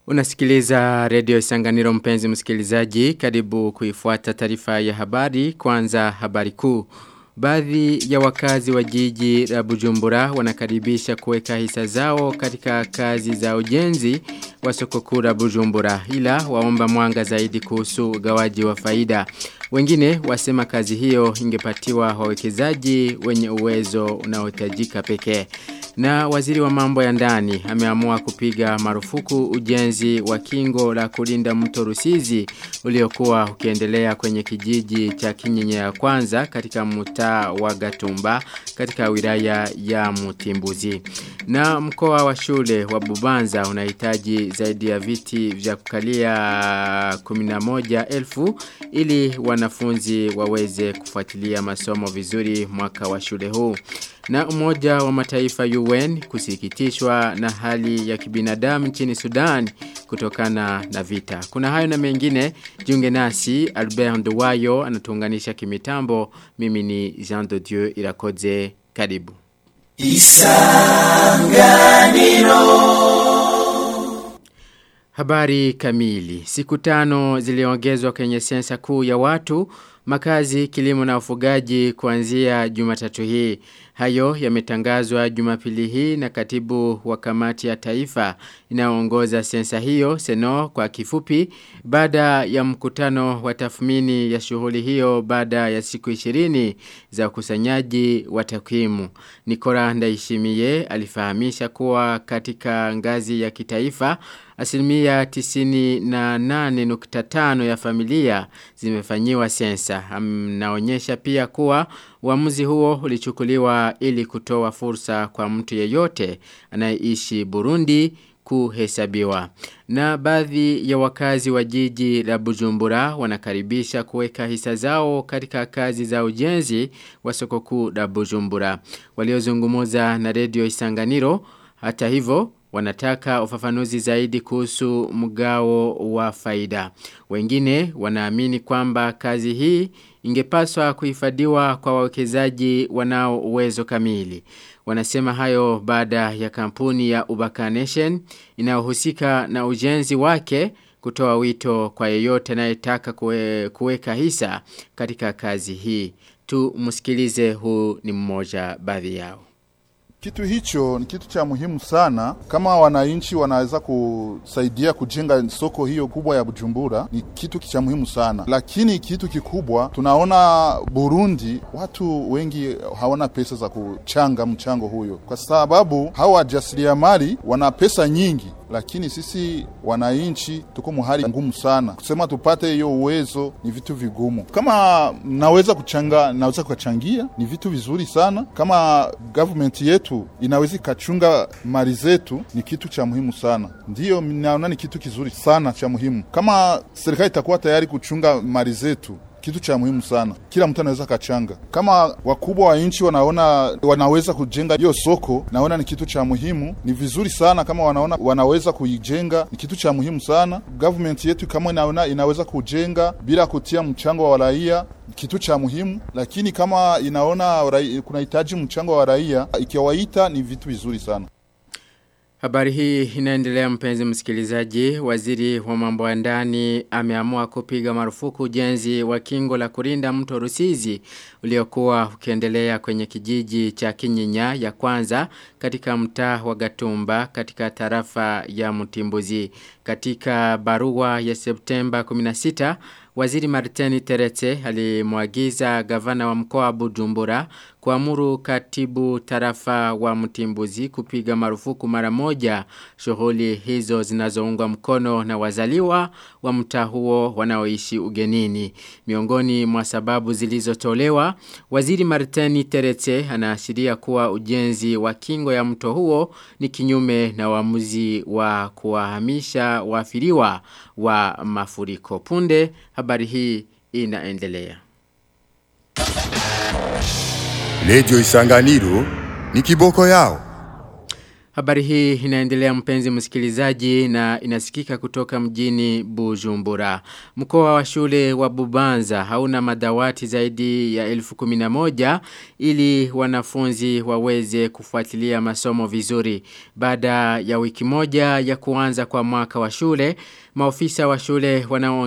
Unasikiliza redio Isanganiro mpenzi msikilizaji, karibu kuifuata taarifa ya habari, kwanza habari kuu. Baadhi ya wakazi wa jiji la Bujumbura wanakaribisha kuweka hisa zao katika kazi za ujenzi wa soko kuu la Bujumbura ila waomba mwanga zaidi kuhusu ugawaji wa faida. Wengine wasema kazi hiyo ingepatiwa wawekezaji wenye uwezo unaohitajika pekee. Na waziri wa mambo ya ndani ameamua kupiga marufuku ujenzi wa kingo la kulinda mto Rusizi uliokuwa ukiendelea kwenye kijiji cha Kinyinya ya kwanza katika mtaa wa Gatumba katika wilaya ya Mutimbuzi. Na mkoa wa shule wa Bubanza unahitaji zaidi ya viti vya kukalia 11,000 ili wanafunzi waweze kufuatilia masomo vizuri mwaka wa shule huu. Na umoja wa mataifa UN kusikitishwa na hali ya kibinadamu nchini Sudan kutokana na vita. Kuna hayo na mengine, jiunge nasi, Albert Nduwayo anatuunganisha kimitambo, mimi ni Jean de Dieu Irakoze, karibu. Isanganiro Habari kamili. Siku tano ziliongezwa kwenye sensa kuu ya watu, makazi, kilimo na ufugaji kuanzia jumatatu hii. Hayo yametangazwa jumapili hii na katibu wa kamati ya taifa inaongoza sensa hiyo seno kwa kifupi baada ya mkutano wa tathmini ya shughuli hiyo baada ya siku 20 za ukusanyaji wa takwimu. Nikora Ndaishimie alifahamisha kuwa katika ngazi ya kitaifa asilimia tisini na nane nukta tano ya familia zimefanyiwa sensa. Naonyesha pia kuwa uamuzi huo ulichukuliwa ili kutoa fursa kwa mtu yeyote anayeishi Burundi kuhesabiwa. Na baadhi ya wakazi wa jiji la Bujumbura wanakaribisha kuweka hisa zao katika kazi za ujenzi wa soko kuu la Bujumbura. Waliozungumuza na redio Isanganiro hata hivyo wanataka ufafanuzi zaidi kuhusu mgao wa faida. Wengine wanaamini kwamba kazi hii ingepaswa kuhifadhiwa kwa wawekezaji wanao uwezo kamili. Wanasema hayo baada ya kampuni ya Ubaka Nation inayohusika na ujenzi wake kutoa wito kwa yeyote anayetaka kue, kuweka hisa katika kazi hii. Tu msikilize huu ni mmoja baadhi yao. Kitu hicho ni kitu cha muhimu sana. Kama wananchi wanaweza kusaidia kujenga soko hiyo kubwa ya Bujumbura, ni kitu cha muhimu sana. Lakini kitu kikubwa, tunaona Burundi watu wengi hawana pesa za kuchanga mchango huyo, kwa sababu hawa wajasiriamali wana pesa nyingi lakini sisi wananchi tuko muhali ngumu sana. Kusema tupate hiyo uwezo ni vitu vigumu. Kama naweza kuchanga, naweza kuchangia, ni vitu vizuri sana. Kama government yetu inaweza ikachunga mali zetu, ni kitu cha muhimu sana. Ndiyo naona ni kitu kizuri sana cha muhimu. Kama serikali itakuwa tayari kuchunga mali zetu kitu cha muhimu sana. Kila mtu anaweza kachanga. Kama wakubwa wa nchi wanaona wanaweza kujenga hiyo soko, naona ni kitu cha muhimu. Ni vizuri sana kama wanaona wanaweza kuijenga, ni kitu cha muhimu sana. Government yetu kama inaona inaweza kujenga bila kutia mchango wa raia kitu cha muhimu, lakini kama inaona kunahitaji mchango wa raia, ikiwaita ni vitu vizuri sana. Habari hii inaendelea mpenzi msikilizaji. Waziri wa mambo ya ndani ameamua kupiga marufuku ujenzi wa kingo la kurinda mto Rusizi uliokuwa ukiendelea kwenye kijiji cha Kinyinya ya kwanza katika mtaa wa Gatumba katika tarafa ya Mtimbuzi. Katika barua ya Septemba 16 Waziri Martini Terete alimwagiza gavana wa mkoa wa Bujumbura kuamuru katibu tarafa wa Mtimbuzi kupiga marufuku mara moja shughuli hizo zinazoungwa mkono na wazaliwa wa mtaa huo wanaoishi ugenini. Miongoni mwa sababu zilizotolewa, Waziri Martini Terete anaashiria kuwa ujenzi wa kingo ya mto huo ni kinyume na uamuzi wa kuwahamisha waafiriwa wa mafuriko. Punde habari hii inaendelea. Radio Isanganiro ni kiboko yao. Habari hii inaendelea mpenzi msikilizaji na inasikika kutoka mjini Bujumbura. Mkoa wa shule wa Bubanza hauna madawati zaidi ya elfu kuminamoja ili wanafunzi waweze kufuatilia masomo vizuri. Baada ya wiki moja ya kuanza kwa mwaka wa shule, maofisa wa shule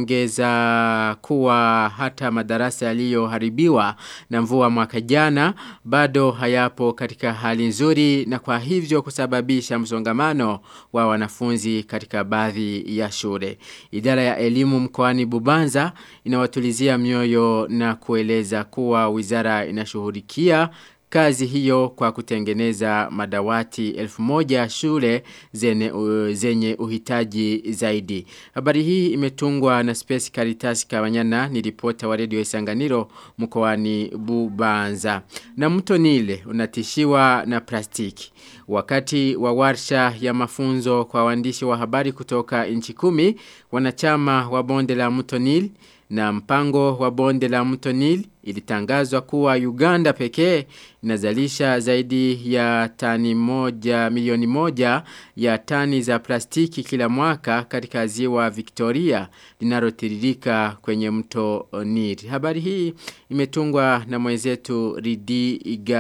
wanaongeza kuwa hata madarasa yaliyoharibiwa na mvua mwaka jana bado hayapo katika hali nzuri na kwa hivyo kusababisha msongamano wa wanafunzi katika baadhi ya shule. Idara ya elimu mkoani Bubanza inawatulizia mioyo na kueleza kuwa wizara inashughulikia kazi hiyo kwa kutengeneza madawati elfu moja shule zene, uh, zenye uhitaji zaidi. Habari hii imetungwa na Space Caritas Kawanyana ni ripota wa redio Isanganiro mkoani Bubanza. Na mto Nile unatishiwa na plastiki. Wakati wa warsha ya mafunzo kwa waandishi wa habari kutoka nchi kumi, wanachama wa bonde la mto Nile na mpango wa bonde la mto Nile ilitangazwa kuwa Uganda pekee inazalisha zaidi ya tani moja milioni moja ya tani za plastiki kila mwaka katika ziwa Victoria linalotiririka kwenye mto Nile. Habari hii imetungwa na mwenzetu Ridi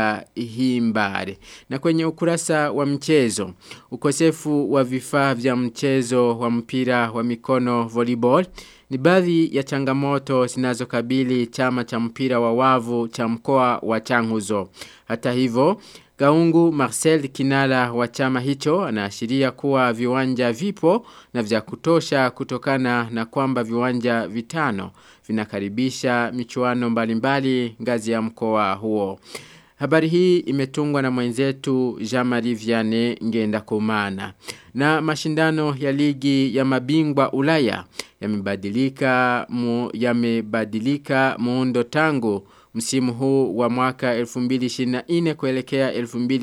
Igahimbare. Na kwenye ukurasa wa mchezo, ukosefu wa vifaa vya mchezo wa mpira wa mikono volleyball ni baadhi ya changamoto zinazokabili chama cha mpira wa wavu cha mkoa wa Changuzo. Hata hivyo, Gaungu Marcel Kinala wa chama hicho anaashiria kuwa viwanja vipo na vya kutosha kutokana na kwamba viwanja vitano vinakaribisha michuano mbalimbali ngazi ya mkoa huo. Habari hii imetungwa na mwenzetu Jean-Marie Vianney Ngenda Kumana. Na mashindano ya ligi ya mabingwa Ulaya yamebadilika mu, yamebadilika muundo tangu msimu huu wa mwaka 2024 kuelekea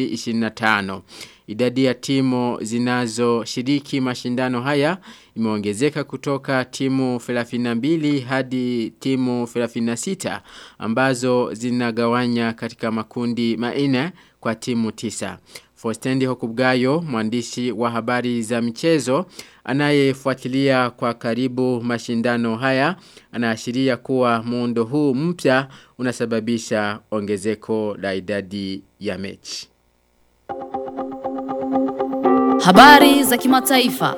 2025. Idadi ya timu zinazoshiriki mashindano haya imeongezeka kutoka timu 32 hadi timu 36 ambazo zinagawanya katika makundi maine kwa timu tisa. Fostendi Hokubgayo, mwandishi wa habari za michezo, anayefuatilia kwa karibu mashindano haya, anaashiria kuwa muundo huu mpya unasababisha ongezeko la idadi ya mechi. Habari za kimataifa.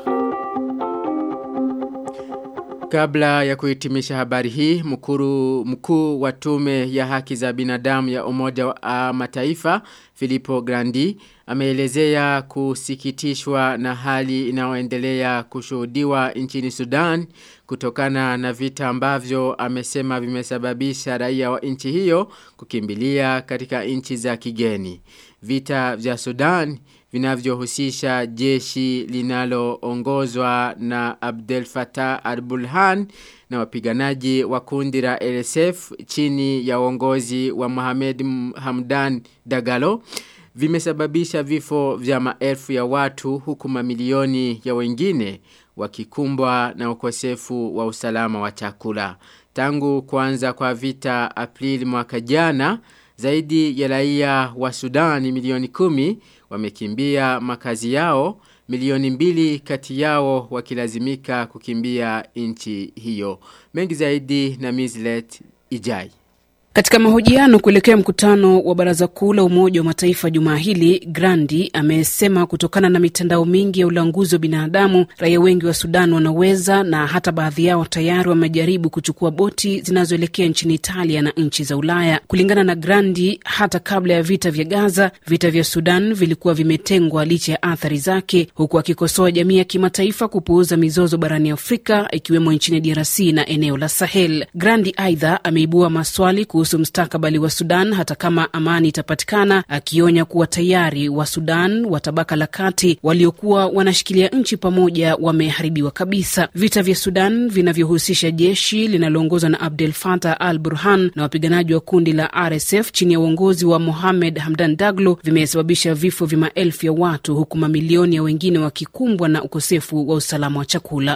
Kabla ya kuhitimisha habari hii, mkuru, mkuu wa tume ya haki za binadamu ya umoja wa mataifa, Filippo Grandi, ameelezea kusikitishwa na hali inayoendelea kushuhudiwa nchini Sudan kutokana na vita ambavyo amesema vimesababisha raia wa nchi hiyo kukimbilia katika nchi za kigeni. Vita vya Sudan vinavyohusisha jeshi linaloongozwa na Abdel Fattah al-Burhan na wapiganaji wa kundi la LSF chini ya uongozi wa Mohamed Hamdan Dagalo vimesababisha vifo vya maelfu ya watu huku mamilioni ya wengine wakikumbwa na ukosefu wa usalama wa chakula. Tangu kuanza kwa vita Aprili mwaka jana, zaidi ya raia wa Sudani milioni kumi wamekimbia makazi yao, milioni mbili kati yao wakilazimika kukimbia nchi hiyo. Mengi zaidi na Mizlet Ijai. Katika mahojiano kuelekea mkutano wa baraza kuu la Umoja wa Mataifa jumaa hili, Grandi amesema kutokana na mitandao mingi ya ulanguzi wa binadamu, raia wengi wa Sudan wanaweza na hata baadhi yao tayari wamejaribu kuchukua boti zinazoelekea nchini Italia na nchi za Ulaya. Kulingana na Grandi, hata kabla ya vita vya Gaza, vita vya Sudan vilikuwa vimetengwa licha ya athari zake, huku akikosoa jamii ya kimataifa kupuuza mizozo barani Afrika, ikiwemo nchini DRC na eneo la Sahel. Grandi aidha ameibua maswali kuhusu mstakabali wa Sudan hata kama amani itapatikana, akionya kuwa tayari wa Sudan wa tabaka la kati waliokuwa wanashikilia nchi pamoja wameharibiwa kabisa. Vita vya Sudan vinavyohusisha jeshi linaloongozwa na Abdel Fattah al Burhan na wapiganaji wa kundi la RSF chini ya uongozi wa Mohamed Hamdan Daglo vimesababisha vifo vya maelfu ya watu huku mamilioni ya wengine wakikumbwa na ukosefu wa usalama wa chakula.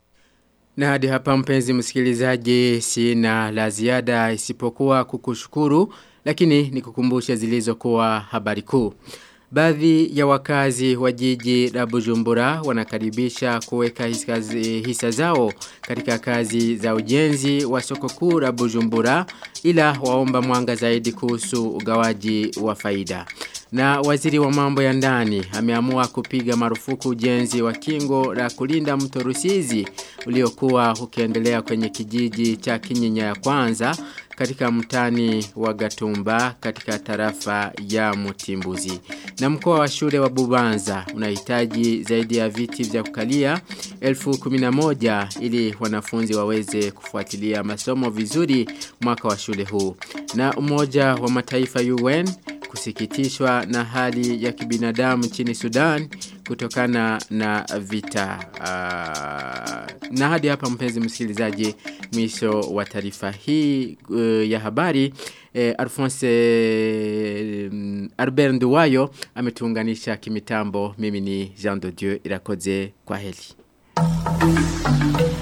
Na hadi hapa mpenzi msikilizaji sina la ziada isipokuwa kukushukuru lakini nikukumbusha zilizokuwa habari kuu. Baadhi ya wakazi wa jiji la Bujumbura wanakaribisha kuweka hisa zao katika kazi za ujenzi wa soko kuu la Bujumbura ila waomba mwanga zaidi kuhusu ugawaji wa faida. Na waziri wa mambo ya ndani ameamua kupiga marufuku ujenzi wa kingo la kulinda mto Rusizi uliokuwa ukiendelea kwenye kijiji cha Kinyinya ya kwanza katika mtani wa Gatumba katika tarafa ya Mutimbuzi. Na mkoa wa shule wa Bubanza unahitaji zaidi ya viti vya kukalia elfu kuminamoja ili wanafunzi waweze kufuatilia masomo vizuri mwaka wa shule huu. Na umoja wa mataifa UN kusikitishwa na hali ya kibinadamu nchini Sudan kutokana na vita. Uh, na hadi hapa mpenzi msikilizaji mwisho wa taarifa hii uh, ya habari eh, Alphonse eh, Albert Nduwayo ametuunganisha kimitambo mimi ni Jean de Dieu irakoze kwa heli.